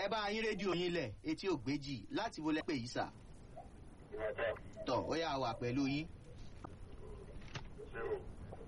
ẹ bá yín rédíò yín lẹ̀ etí ògbéjì láti wọlé pè yìí sà Ìwádà tọ̀ ó yà wà pẹ̀lú yín. zero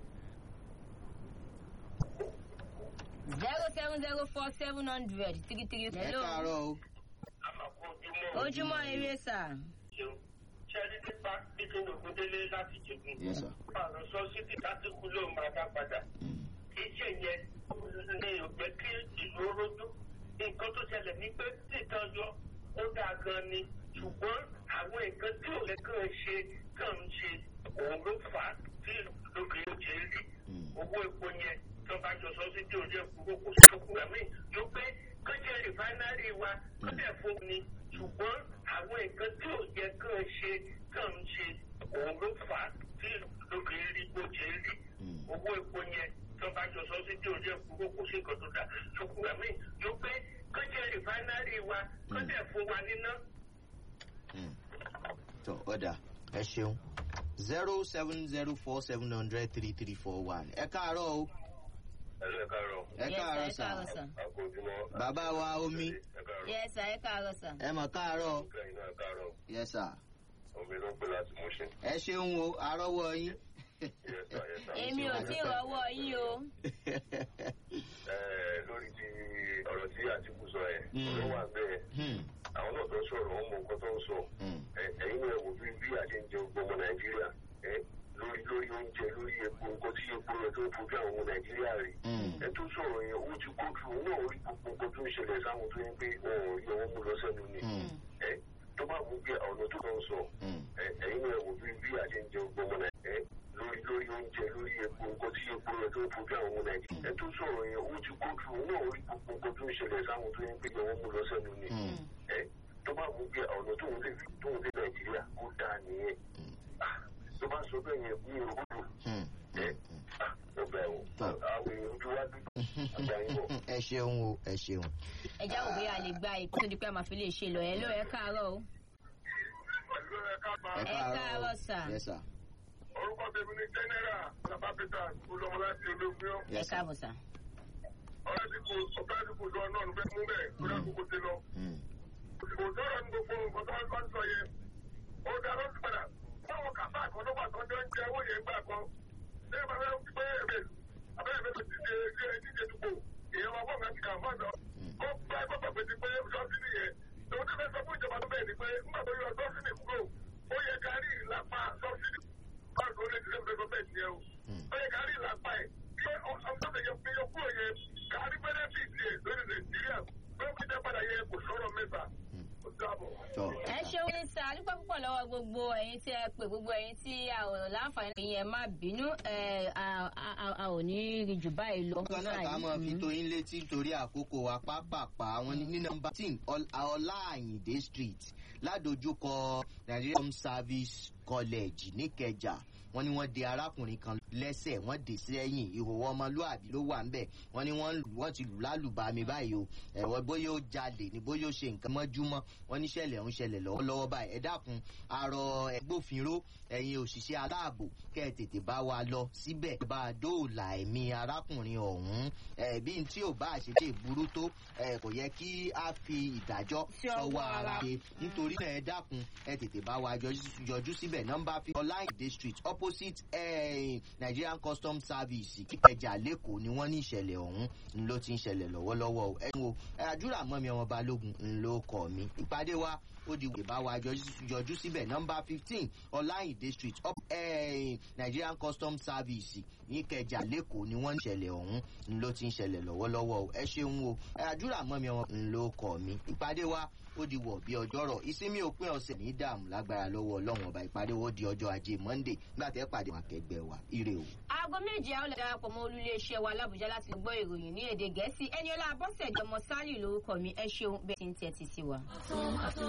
zero seven zero four seven hundred three three. ẹ káàárọ̀ o. àmàkù ojúmọ́ ojúmọ́ eré sà. ṣeun ṣẹ́rí nípa pípín ògúndélé láti jẹ̀gùn. Yes, sir. àrùn sọ́sídì láti kú ló máa dá padà. Mm. iṣẹ́ yẹn ní òjẹ́ kí ìlú rojú. nǹkan tó ṣẹlẹ̀ ní pé títan yọ ó dáa gan ni ṣùgbọ́n àwọn nǹkan tí ò lẹ́kàn ṣe kàn ń ṣe òun ló fà á tí lókè ó ṣe rí. Mm. owó epo yẹn tó bá jọ sọ́sídì orí ẹ̀kú kò sí òkú ẹ̀mí ló pé kọ́jẹ́ rìfáínárì wa kọ́jẹ́ fún ni ṣùgbọ́n àwọn nǹkan tí ò yẹ kàn ṣe kàn ń ṣe òun ló fà á tí lókè rí bó ṣe rí Mm. owó epo yẹn tó bá jọ sọ́sídì orí ẹ̀kú kò sí nǹkan tó dá ṣùkú ẹ̀mí ló pé kọ́jẹ́ rìfáínárì wa kọ́jẹ́ fún wa níná. Mm. tọ ọ̀dà ẹ ṣeun zero seven zero four seven hundred three three four one ẹ káàárọ̀ o ẹ̀rọ ẹ̀ka rọ̀ ẹ káàárọ̀ ẹ sà káàárọ̀ sà. àkójúmọ́. bàbá wa omi ẹ̀ka rọ̀ yes sà ẹ káàárọ̀ sà. ẹ mọ̀ káàárọ̀ kẹ́yìn náà ẹ̀ka rọ̀ yẹ sà omi ló ń pè láti mú ṣe. ẹ ṣeun o àrọ́wọ́ yín. èmi ò tí ì rọwọ́ yín o. lórí ti ọ̀rọ̀ tí àtìkù sọ ẹ̀ Mm. ló wà bẹ́ẹ̀ Hmm, àwọn náà tó sọ̀rọ̀ wọn mọ nǹkan tó ń sọ hmm, Ẹ- ẹ̀yin náà wò bí bí a ṣe ń jẹun gbọmọ nàìjíríà ẹ lórí lórí oúnjẹ lórí epo nǹkan tí epo rẹ tó ń fojú àwọn ọmọ nàìjíríà rè hmm, ẹ tó sọ̀rọ̀ yẹn ó ti kó ju òun náà rí gbogbo nǹkan tó ń ṣẹlẹ̀ sáwọn tó ń pé wọn ò yọ wọn mú lọ sẹ́nu ni hmm, ẹ tó bá mú bí ọ̀nà tó kàn sọ hmm. ẹ- ẹ̀yin náà wò bí bí a ṣe ń jẹun gbọmọ nàìjíríà ẹ lórí lórí oúnjẹ lórí epo nǹkan tí epo rẹ tó ń fojú àwọn ọmọ nàìjíríà ẹ tó sọ̀rọ̀ yẹn ó ti kó ju òun náà rí gbogbo nǹkan tó ń ṣẹlẹ̀ sáwọn tó ń pé wọn mú lọ sẹ́nu ni Hmm. ẹ tó bá mú bí ọ̀nà tóun lè fi tóun lè nàìjíríà kó dáa nìyẹn Ah, tó bá sọ bẹ́ẹ̀ yẹn ní òwúrò Hmm. ẹ ọbẹ̀ o Tọ́. àwọn èèyàn ojú wa dúdú àgbáyé bọ̀. ẹ ṣeun o ẹ ṣeun. ẹ já òbí a lè gba ìkó tó di pé a máa fi lè ṣe lọ ẹ ló ẹ káàárọ̀ o. ẹ káàárọ̀ sà. yẹ sà orúkọ tèmi ní jẹ́nẹ́rà bàbá peter olùọmọ láti ológun yẹ ẹ sà. káàbọ̀ sà. ọ̀rẹ́ ti kò ọ̀pẹ́ ti kò lọ náà ló fẹ́ mú bẹ́ẹ̀ kó àkókò ti lọ. Hmm, kò sọ̀rọ̀ ní gbogbo nǹkan tó wá ń sọ yẹn ó dá lọ́sí padà báwọn kàfá kan ló wà tó jọ ń jẹ owó yẹn gbà kan ṣé bàbá yẹn ti pé èbè abẹ́rẹ́ mi ti ṣe ṣe díje dùgbò èèyàn máa bọ̀ láti kà fún àná ó gbá gbọ́dọ̀ pé ti pé lọ́sí nìyẹn lòun ti fẹ́ sọ fún ìjọba tó bẹ́ẹ̀ ni pé nígbà tó yọ lọ́sí nì kúrò ó yẹ ká rí ìlàpá lọ́sí nì báwo ló lè ti lè fẹ́ bẹ́ẹ̀ tiẹ̀ o hmm. ó yẹ ká rí ìlàpá ẹ̀ kí ọ̀sán yẹ fi yọ kúrò yẹn ká rí bẹ́nẹ́fìtì ẹ̀ lórí nàìjíríà pé ó fi jẹ́ padà yẹ kò sọ̀rọ̀ mẹ́ta ó dáàbọ̀. tọ ẹ ṣeun ní sà dúpẹ́ púpọ̀ lọ́wọ́ gbogbo ẹ̀yin tí ẹ pè gbogbo ẹ̀yin tí a ò láǹfààní pé yẹn má bínú ẹ a a- a- a ò ní rí jù báyìí lọ. kan náà ká mọ̀ fi tóyin létí nítorí àkókò wa pápápá àwọn ní nọ́mbà ten ọláàyìndé street ládojúkọ Nigerian Home Service College níkẹjà wọ́n ní wọ́n de arákùnrin kan lẹ́sẹ̀ wọ́n dè sẹ́yìn ìhòòhò ọmọlúàbí ló wà ńbẹ̀ wọ́n ní wọ́n lù- wọ́n ti lù lálùbami báyìí o ẹ̀wọ́ bóyá ó jalè ní bóyá ó ṣe nǹkan mọ́júmọ́ wọ́n ní ṣẹlẹ̀ ń ṣẹlẹ̀ lọ́wọ́lọ́wọ́ báyìí ẹ dákun arọ ẹgbófinró ẹ̀yin òṣìṣẹ́ aláàbò kẹ́ ẹ tètè bá wa lọ síbẹ̀ bá a dóòlà ẹ̀mí arákùnrin ọ̀hún ẹ̀ bí n tí ò bá ṣe lè burú tó ẹ̀ kò yẹ kí a fi ìdájọ́ Sí ọwọ́ sọ́wọ́ ara ara. ṣe nítorí náà ẹ dákun ẹ tètè bá wa yọjú- yọjú síbẹ̀ nọ́mbà fi ọláìdé street opposite eh, Nigerian Customs Service kíkẹjà lẹ́kọ̀ọ́ ni wọ́n ní ìṣẹ̀lẹ̀ ọ̀hún ń ló ti ń ṣẹlẹ̀ lọ́wọ́lọ́wọ́ o. ẹ̀yin o ẹ àdúrà mọ́ mi ọmọ balógun ń ló kọ́ mi ìpàdé wa ó di wèé bá wa yọjú- yọjú síbẹ̀ nọ́mbà fifteen ọláìdé street up eh, Nigerian Customs Service níkẹjà lẹ́kọ̀ọ́ ni wọ́n ní ìṣẹ̀lẹ̀ ọ̀hún ń ló ti ń ṣẹlẹ̀ lọ́wọ́lọ́wọ́ o. ẹ ṣeun o ẹ àdúrà mọ́ mi ọmọ ń ló kọ́ mi ìpàdé wa ó di wọ̀ bí ọjọ́rọ̀ ìsinmi òpin ọ̀sẹ̀ ní dààmú lágbára lọ́wọ́ ọlọ́run ọba ìpàdé wo di ọjọ́ ajé monday nígbà tẹ́ pàdé wọn akẹgbẹ́ wa ire o. aago méje àwọn olùdarí darapọ̀ mọ́ olúléeṣẹ́ wa lábújá láti gbọ́ ìròyìn ní èdè gẹ̀ẹ́sì ẹni ọlá abọ́sẹ̀dé ọmọ sálì lórúkọ mi ẹ ṣeun bẹ́ẹ̀ tí ń tẹ́tí sí wa.